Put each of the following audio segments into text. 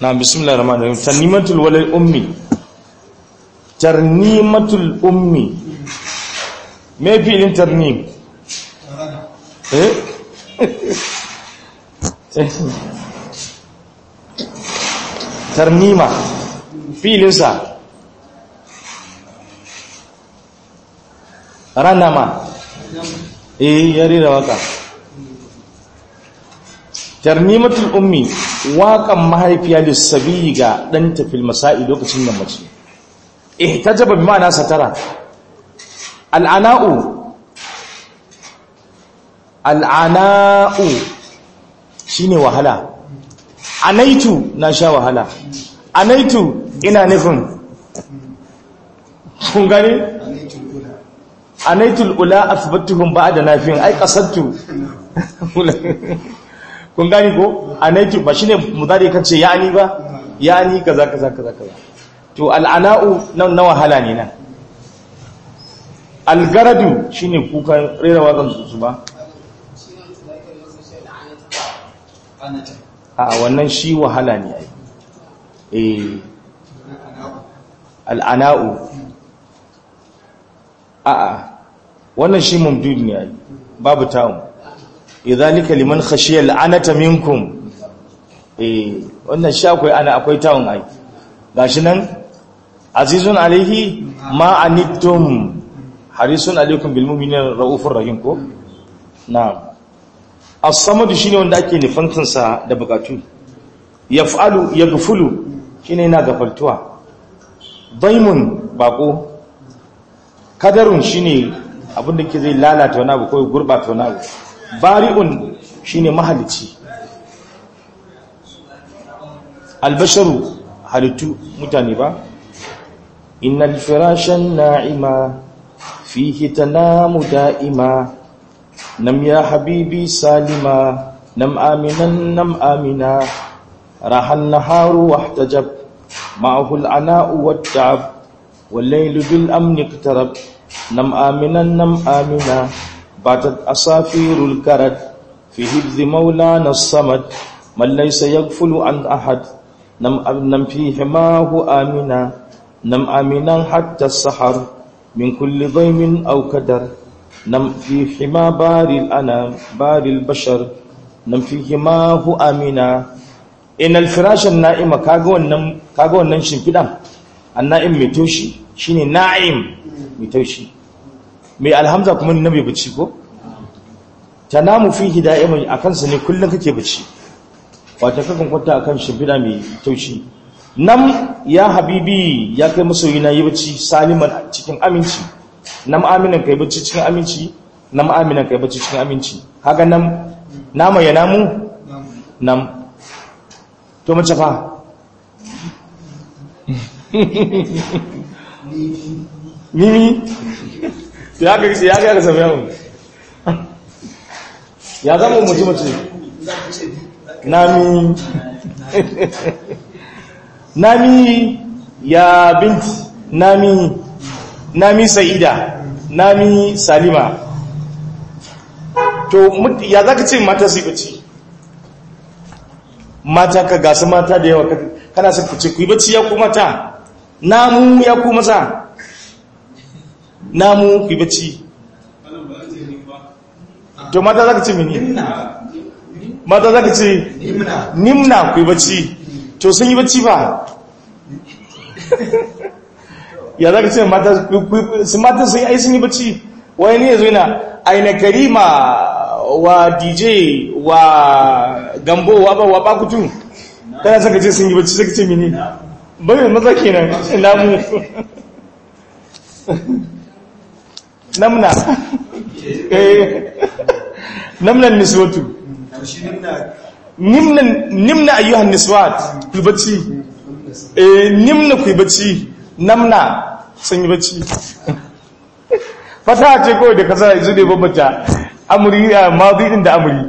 na bismillahir rahmanir rahim tarnimatul walal ummi tarnimatul ummi me filin tarnim eh tarnima filinsa ranama eh ya rera waka tarnimatul ummi waƙan mahaifiya lissabi ga ɗanta fil masa'i lokacin da mace eh ta jaba bi ma'ana satara al'ana'u al'ana'u shine wahala anaitu na sha wahala anaitu ina nufin kun gane anaitul ula athbatuhum ba'da nafin ai qasadtu kun gani ko anaitu ba shine mudari kace yani ba yani kaza kaza kaza kaza to al'ana'u nan na wahala ne nan algaradu shine kukan rera wakan su ba a wannan shi wahala ne ai eh al'ana'u a a wannan shi mumdud ne ai babu ta'un idhalika liman khashiya al'anata minkum eh wannan shi akwai ana akwai ta'un ai gashi nan azizun alaihi ma anittum harisun alaikum bil mu'minina raufur rahim ko na'am as-samad shine wanda ake nufantin sa da bukatu yaf'alu yaghfulu shine yana gafaltuwa daimun bako kadarun shine abinda ke zai lalata wani abu ko gurbata wani abu bari'un shine mahalici albasharu halittu mutane ba innal firashan na'ima fihi tanamu da'ima nam ya habibi salima nam aminan nam amina rahan naharu wahtajab ma'ahu al'ana'u watta'ab والليل بالأمن اقترب نم آمنا نم آمنا باتت أصافير الكرد في حفظ مولانا الصمد من ليس يغفل عن أحد نم نم في حماه آمنا نم آمنا حتى السحر من كل ضيم أو كدر نم في حما بار الأنام بار البشر نم في حماه آمنا إن الفراش النائم كاغو نم كاغو نم شنفدان النائم متوشي shine na'im mai taushi mai alhamza kuma na mai bacci ko tanamu fihi da'iman akan sa ne kullun kake bacci wato kakan kwanta akan shimfida mai taushi nam ya habibi ya kai masoyi na yi bacci saliman cikin aminci nam aminan kai bacci cikin aminci nam aminan kai bacci cikin aminci kaga nam nama ya namu nam to mace fa mimi ya ga ya ga ga samiyawu ya zama mutum mutum nami nami ya binti nami nami sa'ida nami salima to ya zaka ce mata su bacci mata ka gasa mata da yawa kana son ku ce ku yi bacci ya ku mata namu ya ku maza namu ku bacci to mata za ka ce mini mata za ka ce nimna ku bacci to sun yi bacci ba ya za ka ce mata su mata sun yi ai sun yi bacci wani ne ya zo yana aina karima wa dj wa gambo wa ba wa bakutu kana saka ce sun yi bacci saka ce mini bai maza kenan namu namna namnan niswatu nimnan nimna ayyuhan niswat ku bacci eh nimna ku bacci namna sun yi bacci fata ce kawai da kasa yanzu ne babbata amuri a mazi din da amuri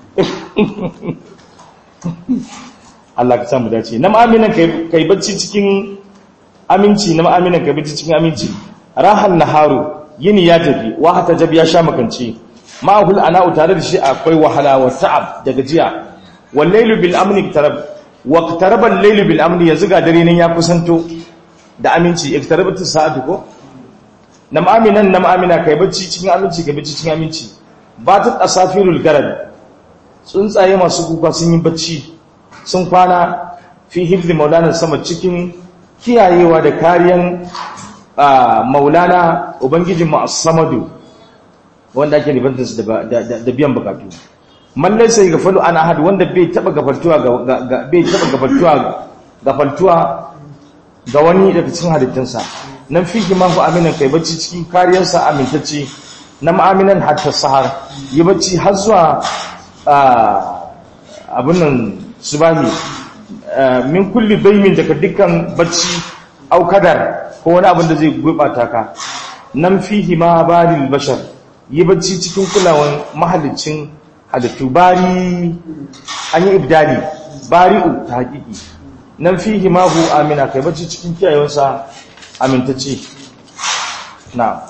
Allah ka samu dace nam aminan kai bacci cikin aminci nam aminan kai bacci cikin aminci rahan naharu yini ya tafi wa hata jab ya sha makance ma'ahul ana'u tare da shi akwai wahala wa ta'ab da gajiya wal laylu bil amni tarab waqtaraba al-layl bil amri yanzu ga dare nan ya kusanto da aminci iqtarabatu sa'atu ko nam aminan nam amina kai bacci cikin aminci kai bacci cikin aminci batat asafirul garad tsuntsaye masu kuka sun yi bacci sun kwana fi hifzi maulana sama cikin kiyayewa da kariyan maulana ubangijin mu as-samadu wanda ake ribantar su da biyan bukatu mallai sai gafalu an ahad wanda bai taba gafartuwa ga bai taba gafartuwa gafaltuwa ga wani daga cikin halittunsa nan fihi ma hu aminan kai bacci cikin kariyarsa amintacce na ma'aminan hatta sahar yi bacci har zuwa abin nan subahi min kulli daimin daga dukkan bacci au kadar ko wani abin da zai gurɓata ka nan fihi ma baril bashar yi bacci cikin kulawan mahalicin halittu bari an yi ibdali bari'u ta hakiki nan fihi ma hu amina kai bacci cikin kiyayewarsa amintacce na